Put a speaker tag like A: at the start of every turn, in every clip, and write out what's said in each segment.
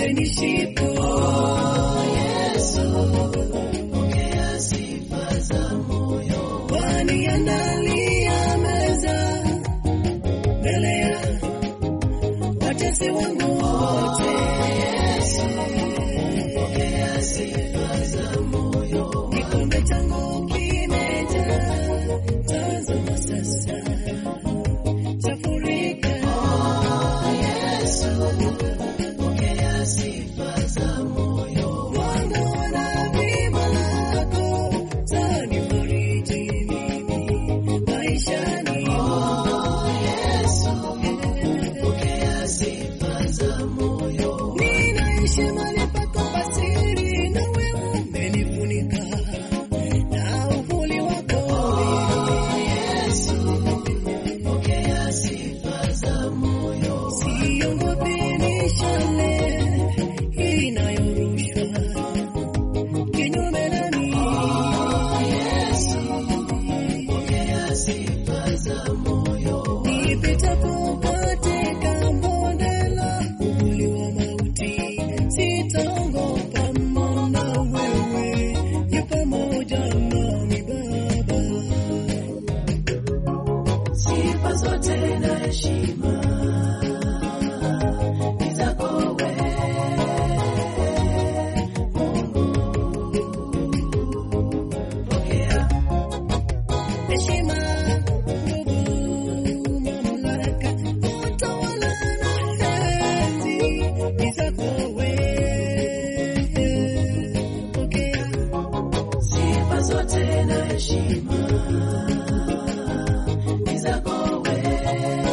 A: popote nishipo. Yesu, pokea sifa za moyo. Waniandalia meza mbele ya watesi wangu wote. Yesu, pokea sifa za moyo. Kikombe changu kimejaa, tazama sasa chafurika. Yesu, pokea sifa za moyo. Mwanga wa nabii lako zanifariji mimi maishani. Yesu, pokea sifa za moyo. Ninaishi mahali pako pasiri, nawe umenifunika na uvuli wako. Yesu, pokea sifa za moyo. Siogopi mishale inayorushwa kinyume nami. Yesu, pokea sifa za moyo. Nipitapo katika bonde la uvuli wa mauti, sitaogopa, maana wewe yu pamoja nami Baba. Sifa zote na heshima ni zako wewe, Mungu. Pokea heshima, nguvu, mamlaka, utawala na enzi ni zako wewe. Pokea sifa zote na heshima ni zako wewe,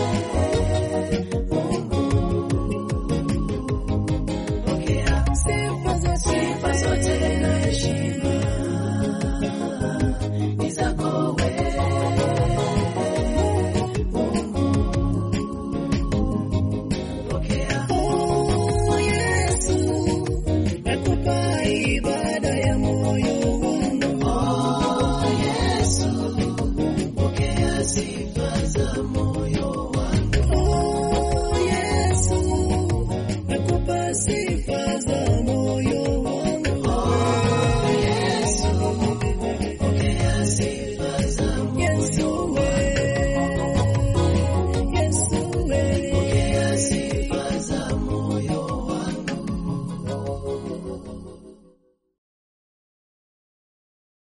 A: Mungu. Pokea sifa zote, sifa zote na heshima ni zako wewe, Mungu. Pokea. Oh, Yesu, nakupa ibada ya moyo